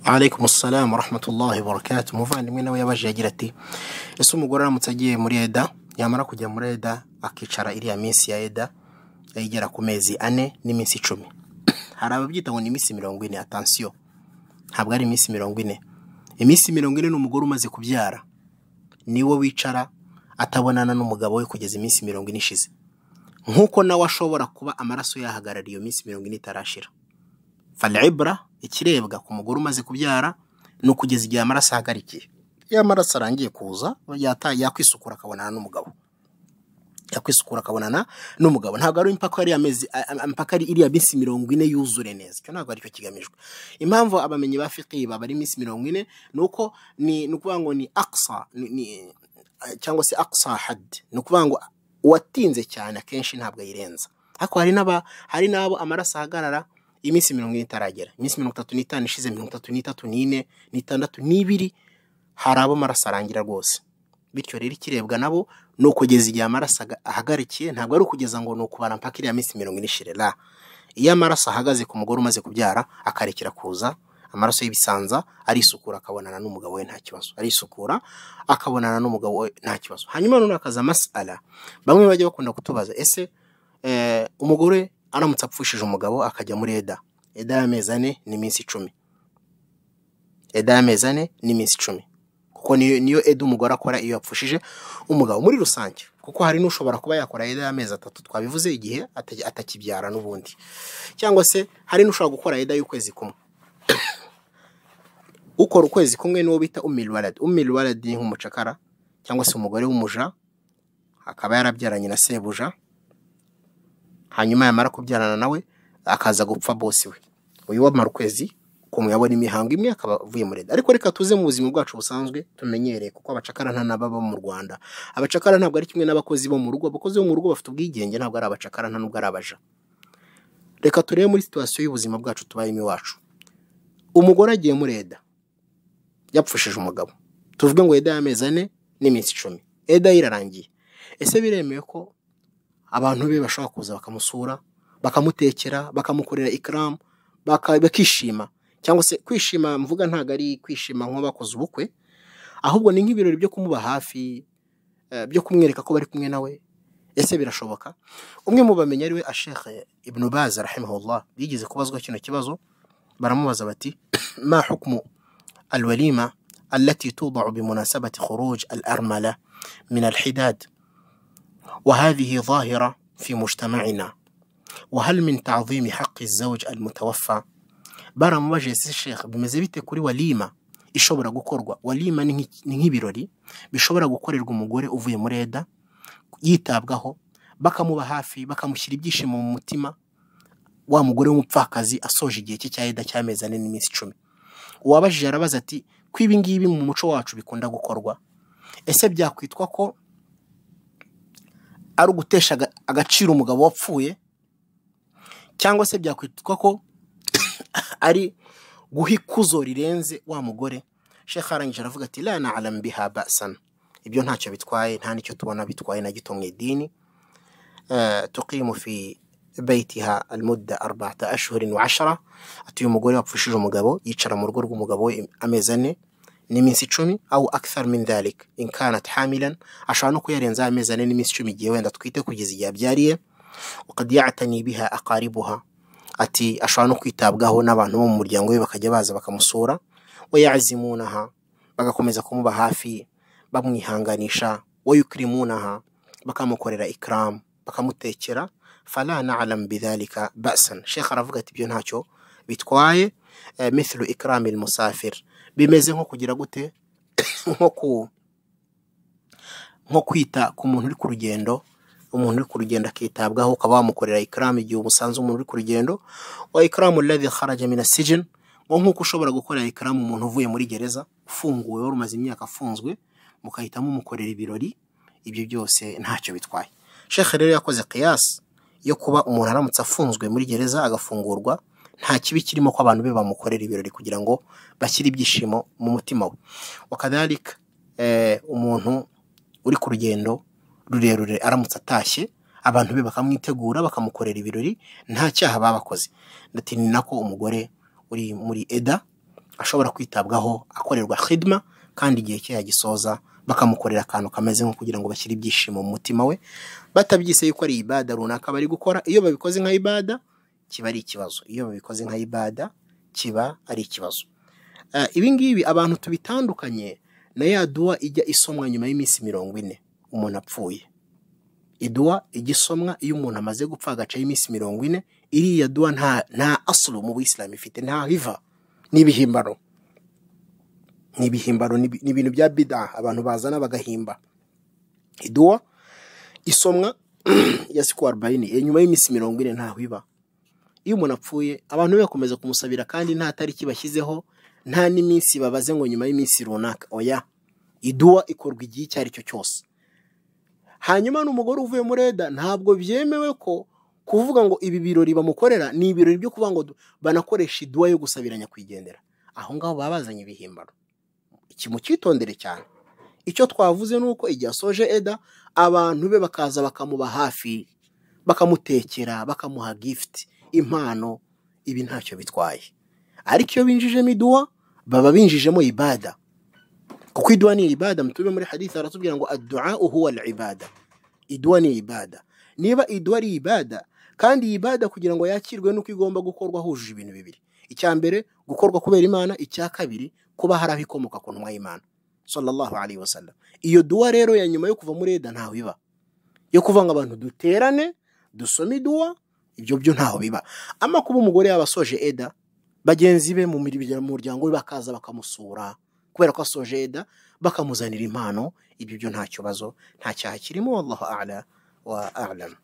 alaikum salamu rahmatullahi barakatu umuvandimwe nawe yabajije agira ati ese umugore aramutse agiye muri eda yamara kujya muri eda akicara iriya minsi ya eda igera ku mezi ane n'iminsi icumi hari ababyita ngo ni iminsi mirongo ine atansiyo ntabwo ari iminsi mirongo ine iminsi mirongo ine ni umugore umaze kubyara niwe wicara atabonana n'umugabo we kugeza iminsi mirongo ine ishize nk'uko nawe ashobora kuba amaraso yahagarariye iyo minsi mirongo ine itarashira falibura ikirebwa ku mugore umaze kubyara ni ukugeza igihe amaraso ahagarikiye iyo amaraso arangiye kuza yakwisukura akabonana n'umugabo yakwisukura akabonana n'umugabo ntabwo ari impaka ari amezi impaka ari iriya minsi mirongo ine yuzure neza icyo ntabwo aricyo kigamijwe impamvu abamenyi ba fiqi baba ari iminsi mirongo ine ni uko ni ukuvuga ngo ni aksa cyangwa se aksa hadi ni ukuvuga ngo uwatinze cyane akenshi ntabwo ayirenza ariko hari n'aba hari n'abo amaraso ahagarara iminsi mirongo ine itaragera iminsi mirongo itatu n'itanu ishize mirongo itatu n'itatu n'ine n'itandatu n'ibiri hari abo amaraso arangira rwose bityo rero ikirebwa nabo ni ukugeza igihe amaraso ahagarikiye ntabwo ari ukugeza ngo ni ukubara mpaka iriya minsi mirongo ine ishire ra iyo amaraso ahagaze ku mugore umaze kubyara akarekera kuza amaraso y'ibisanza arisukura akabonana n'umugabo we nta kibazo arisukura akabonana n'umugabo we nta kibazo hanyuma noneho akaza masala bamwe bajya bakunda kutubaza ese umugore aramutse apfushije umugabo akajya muri eda eda y'amezi ane n'iminsi icumi eda y'amezi ane n'iminsi icumi kuko niyo eda umugore akora iyo yapfushije umugabo muri rusange kuko hari n'ushobora kuba yakora eda y'amezi atatu twabivuze igihe atakibyara n'ubundi cyangwa se hari n'ushobora gukora eda y'ukwezi kumwe ukora ukwezi kumwe n'uwo bita umiriwaradi umiriwaradi ni nk'umucakara cyangwa se umugore w'umuja akaba yarabyaranye na sebuja hanyuma yamara kubyarana nawe akaza gupfa bose we uyu wamara ukwezi kumwe yabona imihango imwe akaba avuye muri ariko reka tuze mu buzima bwacu busanzwe tumenyereye kuko abacakara nta n'ababa mu rwanda abacakara ntabwo ari kimwe n'abakozi bo mu rugo abakozi bo mu rugo bafite ubwigenge ntabwo ari abacakara nta nubwo ari abaja reka turebe muri situwasiyo y'ubuzima bwacu tubayemo iwacu umugore agiye muri eda yapfushije umugabo tuvuge ngo eda y'amezi ane n'iminsi icumi eda ye irarangiye ese biremewe ko abantu be bashobora kuza bakamusura bakamutekera bakamukorera ikaramu bakishima cyangwa se kwishima mvuga ntabwo ari kwishima nk'abakoze ubukwe ahubwo ni nk'ibirori byo kumuba hafi byo kumwereka ko bari kumwe nawe ese birashoboka umwe mu bamenya ariwe ashekhe ibnu bazi rahimahullah bigeze kubazwa kino kibazo baramubaza bati ma hukumu alwalima allati tudau bimunasabati khuruj al armala min alhidad وهذه ظاهرة في مجتمعنا وهل من تعظيم حق الزوج المتوفى bara mubajije se shekha bimeze bite kuri walima ishobora gukorwa walima ni nk'ibirori bishobora gukorerwa umugore uvuye muri eda yitabwaho bakamuba hafi bakamushyira ibyishimo mu mutima wa mugore w'umupfakazi asoje igihe cye cya eda cy'amezi ane n'iminsi icumi uwabajije arabaza ati ko ibi ngibi mu muco wacu bikunda gukorwa ese byakwitwa ko ari ugutesha agaciro umugabo wapfuye cyangwa se byakwitwa ko ari guha ikuzo rirenze wa mugore shekha arangije aravuga ati lana alambiha basana ibyo ntacyo bitwaye nta nicyo tubona bitwaye na gito mu idini tuqimu fi bayitiha almudda arbata ashuhurin wa ashara ati uyu mugore wapfushije umugabo yicara mu rugo rw'umugabo we amezi ane n'iminsi icumi aho akisari mindalik inkanat hamilan ashobora no kuyarenzaho amezi ane n'iminsi icumi igihe wenda twite kugeza igihe abyariye ukadiyatani biha akaribuha ati ashobora no kwitabwaho n'abantu bo mu muryango we bakajya baza bakamusura we yazimunaha bagakomeza kumuba hafi bamwihanganisha we yukirimunaha bakamukorera ikaramu bakamutekera falana alamu bidhalika basan shekha aravuga ati ibyo ntacyo bitwaye mithilu ikaramu musafiri bimeze nko kugira gute nko ku nko kwita ku muntu uri ku rugendo umuntu uri ku rugendo akitabwaho ukaba wamukorera ikaramu igihe umusanze umuntu uri ku rugendo wa ikaramu ladhi kharaja min asijin nko nk'uko ushobora gukorera ikaramu umuntu uvuye muri gereza ufunguwe wari umaze imyaka afunzwe mugahita mumukorera ibirori ibyo byose ntacyo bitwaye shekhe rero yakoze kiyasi yo kuba umuntu aramutse afunzwe muri gereza agafungurwa nta kibi kirimo ko abantu be bamukorera ibirori kugira ngo bashyire ibyishimo mu mutima we wakadarika umuntu uri ku rugendo rurerure aramutse atashye abantu be bakamwitegura bakamukorera ibirori nta cyaha babakoze ndetse ni nako umugore uri muri eda ashobora kwitabwaho akorerwa hidima kandi igihe cye yagisoza bakamukorera akantu kameze nko kugira ngo bashyire ibyishimo mu mutima we batabyise yuko ari ibada runaka bari gukora iyo babikoze nka ibada kiba ari ikibazo iyo babikoze nka ibada kiba ari ikibazo Eh, ibi ngibi abantu tubitandukanye na ya duwa ijya isomwa nyuma y'iminsi mirongo ine umuntu apfuye iduwa ijya isomwa iyo umuntu amaze gupfa agacaho iminsi mirongo ine iriya duwa nta nta asuru mu buyisilamu ifite nta hiva ni ibihimbano ni ibihimbano ni ibi- ni ibintu bya bida abantu bazana bagahimba iduwa isomwa ya siku arobayini eh, nyuma y'iminsi mirongo ine ntaho iba iyo umuntu apfuye abantu be bakomeza kumusabira kandi nta tariki bashyizeho nta n'iminsi babaze ngo nyuma y'iminsi runaka oya iduwa ikorwa igihe icyo ari cyo cyose hanyuma n'umugore uvuye muri eda ntabwo byemewe ko kuvuga ngo ibi birori bamukorera ni ibirori byo kuvuga ngo du- banakoresha iduwa yo gusabira nyakwigendera aho ngaho baba bazanye ibihimbano iki mucyitondere cyane icyo twavuze ni uko igihe asoje eda abantu be bakaza bakamuba hafi bakamutekera bakamuha gifuti impano ibi ntacyo bitwaye ariko iyo binjijemo iduwa baba binjijemo ibada kuko iduwa ni ibada mutube muri hadisi aratubwira ngo adu'a huwa al-ibada iduwa ni ibada niba iduwa ari ibada kandi iyi ibada kugira ngo yakirwe nuko igomba gukorwa hujuje ibintu bibiri icya mbere gukorwa kubera imana icya kabiri kuba hari aho ikomoka ku ntumwa y'imana sallallahu alaihi wasallam iyo duwa rero ya nyuma yo kuva muri eda ntaho iba yo kuvuga ngo abantu duterane dusome iduwa ibyo byo ntaho biba ama kuba umugore yaba asoje eda bagenzi be mu mirya- mu muryango we bakaza bakamusura kubera ko asoje eda bakamuzanira impano ibyo byo nta kibazo nta cyaha kirimo wallahu ala wa alam